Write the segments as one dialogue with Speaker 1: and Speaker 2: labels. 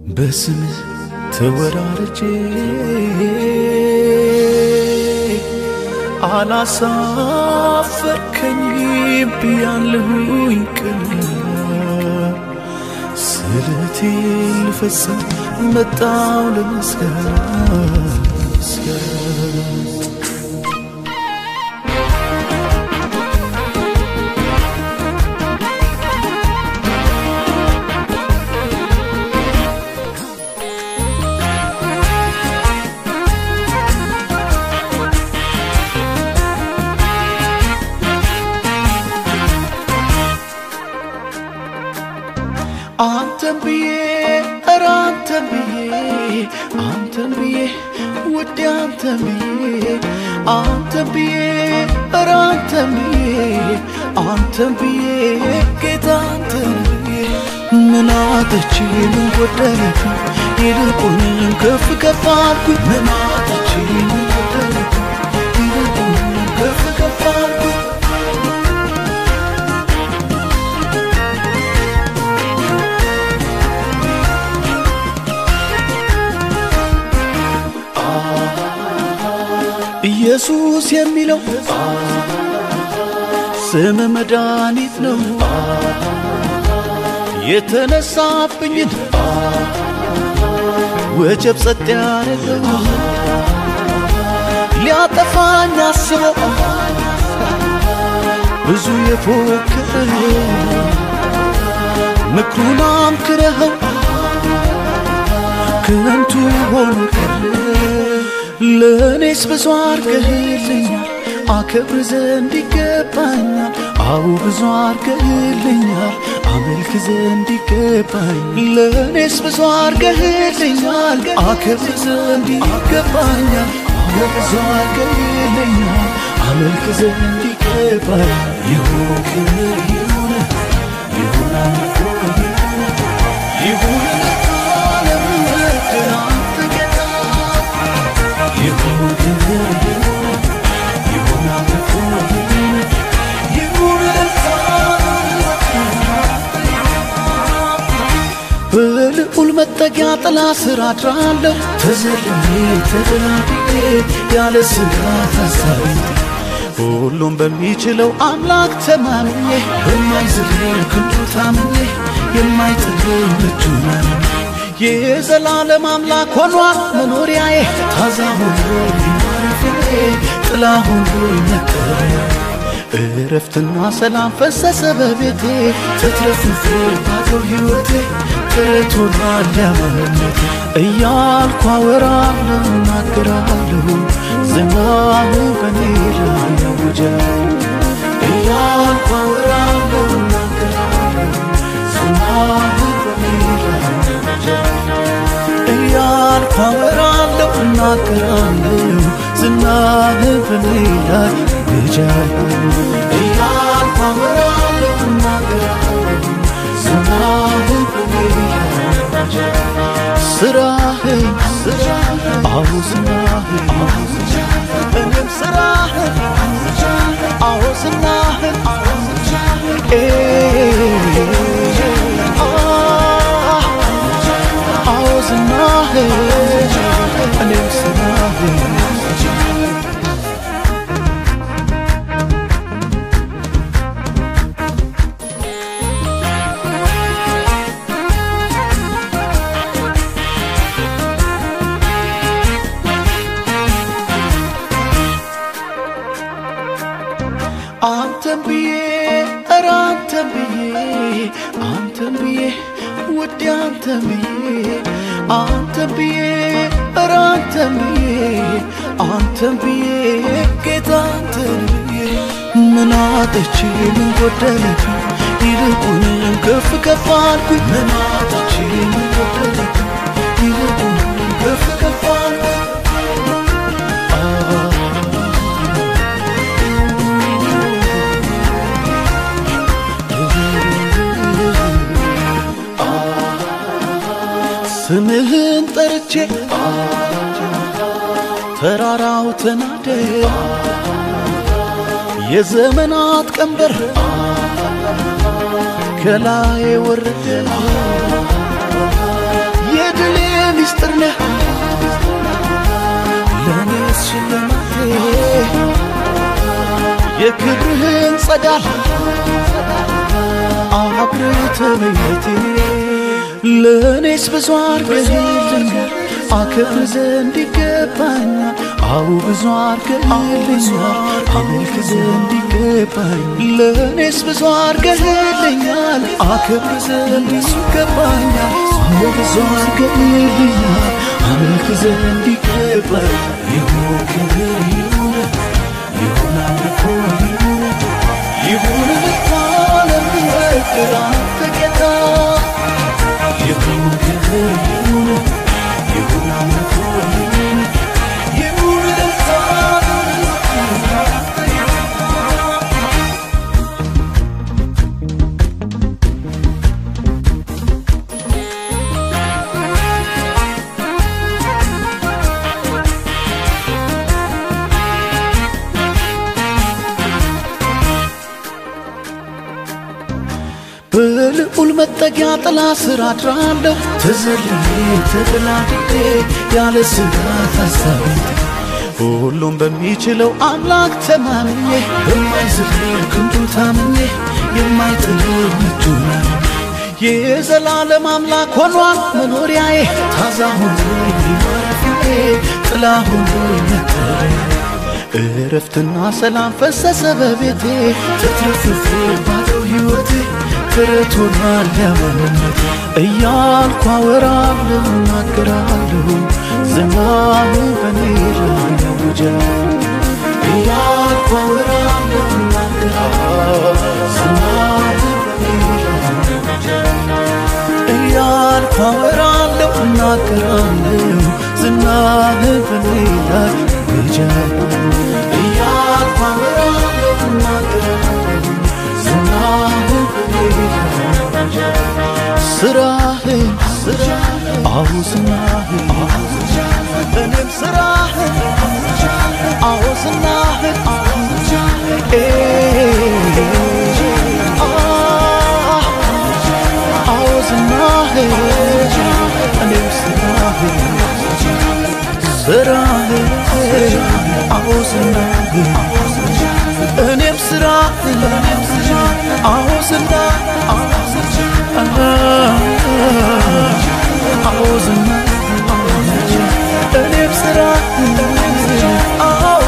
Speaker 1: በስምህ ተወራርጄ አላሳፈርከኝ ብያለሁኝ ቅን ስለቴ ልፈጽም መጣው ለመስገን አንተን ብዬ ኧረ አንተን ብዬ አንተን ብዬ ውዴ አንተን ብዬ አንተን ብዬ ኧረ አንተን ብዬ አንተን ብዬ ጌታ አንተን ብዬ ምን አጥቼ ምን ጎደለብኝ ይልቁንም ከፍ ከፍ አልኩኝ ምን አጥቼ ምን ጎደለብኝ ይልቁንም ከፍ ከፍ አልኩኝ ኢየሱስ የሚለው ስም መድኃኒት ነው። የተነሳብኝን ወጀብ ጸጥ ያደረገው ሊያጠፋኝ አስበው ብዙ የፎክር ምክሩን አምክረኸው ከንቱ ሆኖ ቀረ። ለእኔስ ብዙ አርገህልኛል፣ አከብር ዘንድ ይገባኛል። አዎ ብዙ አርገህልኛል፣ አመልክ ዘንድ ይገባኝ። ለእኔስ ብዙ አርገህልኛል፣ አከብር ዘንድ ይገባኛል። አዎ ብዙ አርገህልኛል፣ አመልክ ዘንድ ይገባኝ። ይሁን ክብር ይሁን ይሁን አምልኮ ይሁን ይሁን ለምሕረት አንተ ጌታ ይሁን ክብር ይሁን ይሁን አምልኮ ይሁን ይሁን እልልታ በልዑል መጠጊያ ጥላ ስር አድራለሁ ተዘልዬ ተደላድዬ ያለ ስጋት ሐሳቤ ሁሉም በሚችለው አምላክ ተማምኜ በማይዝለው ክንዱ ታምኜ የማይጥለኝ እጁን አምኜ የዘላለም አምላክ ሆኗል መኖሪያዬ ታዛ ሁሉ ማረፊያዬ ጥላ ሁሉ መጠለያ እረፍትና ሰላም ፈሰሰ በቤቴ ተትረፍርፎ ባዶ ሕይወቴ ተረት ሆኗል ያማንነቴ እያልኩ አወራለሁ እናገራለሁ ዝናህ በኔ ላይ ያውጃል እያልኩ አወራለሁ እናገራለሁ ዝናህ በኔ ላይ እያልኩ አወራለሁ እናገራለሁ ዝናህ በኔ ላይ ይጃለሁ እያልኩ አወራለሁ እናገራለሁ ዝናህ በኔ ላይ ስራህን አዎ ስራህን እኔም ስራህን አዎ ዝናህን ኤ አዎ ዝናህን እኔም ስራህን አንተን ብዬ ኧረ አንተን ብዬ አንተን ብዬ ውዴ አንተን ብዬ አንተን ብዬ ኧረ አንተን ብዬ አንተን ብዬ ጌታ አንተን ብዬ ምን አጥቼ ምን ጎደለብኝ ይልቁንም ከፍ ከፍ አልኩኝ ምን አጥቼ ምን ጎደለብኝ ይልቁንም ከፍ ከፍ አልኩኝ ስምህን ጠርቼ ተራራው ተናደ የዘመናት ቀንበር ከላይ ወረደ የድ የክብርህን ጸዳል አብረህ በሕይወቴ ለእኔስ ብዙ አርገህልኛል አከብር ዘንድ ይገባኛል አዎ ብዙ አርገህልኛል አመልክ ዘንድ ይገባኛል ለእኔስ ብዙ አርገህልኛል አከብር ዘንድ ይገባኛል አዎ ብዙ አርገህልኛል አመልክ ዘንድ ይገባኛል ይሁን ክብር ይሁን ይሁን አምልኮ ይሁን ይሁን ልታለም ይወድር አንተ ጌታ ይሁን ክብር ይሁን ይሁን አምልኮ ይሁን ይሁን ልታለም ይወድር አንተ ጌታ በልዑል መጠጊያ ጥላ ስር አድራለሁ ተዘልዬ ተደላድዬ ያለ ስጋት ሀሳቤ ሁሉም በሚችለው አምላክ ተማምኜ በማይዝለው ክንዱ ታምኜ የማይጥለው እጁን የዘላለም አምላክ ሆኗል መኖሪያዬ ታዛ ሆኖ ማረፊያዬ ጥላ ሆኖ መጠለያ እረፍትና ሰላም ፈሰሰ በቤቴ ተትረፍርፎ ባዶ ሕይወቴ ተረት ሆኗል ያማንነት እያልኩ አወራለሁ እናገራለሁ ዝናህ በኔ ላይ ያውጃል እያልኩ አወራለሁ እናገራለሁ ዝናህ በኔ ላይ ያውጃል እያልኩ አወራለሁ እናገራለሁ ዝናህ በኔ ላይ ያውጃል እያልኩ አወራለሁ እናገራለሁ ዝናህ በኔ ላይ ያውጃል ስራህን አዎ ዝናህን እኔም ስራህን አዎ ዝናህን ኤ አዎ ዝናህን እኔም ስራህን ስራህን አዎ ዝናህን እኔም ስራህን አዎ ዝናህን አዎ ዝናህን እኔም ስራህን አዎ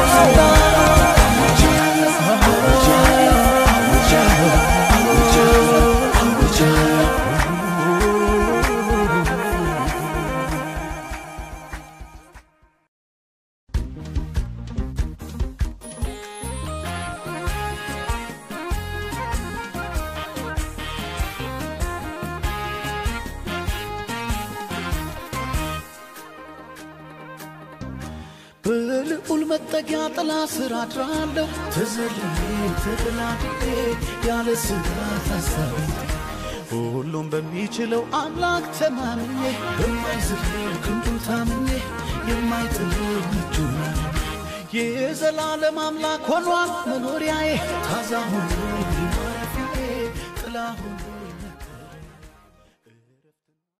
Speaker 1: በልዑል መጠጊያ ጥላ ስር አድራለሁ ተዘልዬ ተደላድዬ ያለ ስጋት ሀሳቤ ሁሉም በሚችለው አምላክ ተማምኜ በማይዝለው ክንዱ ታምኜ የማይጥለው እጁን የዘላለም አምላክ ሆኗል መኖሪያዬ ታዛ ሆኖ ማረፊያዬ ጥላ ሆኖ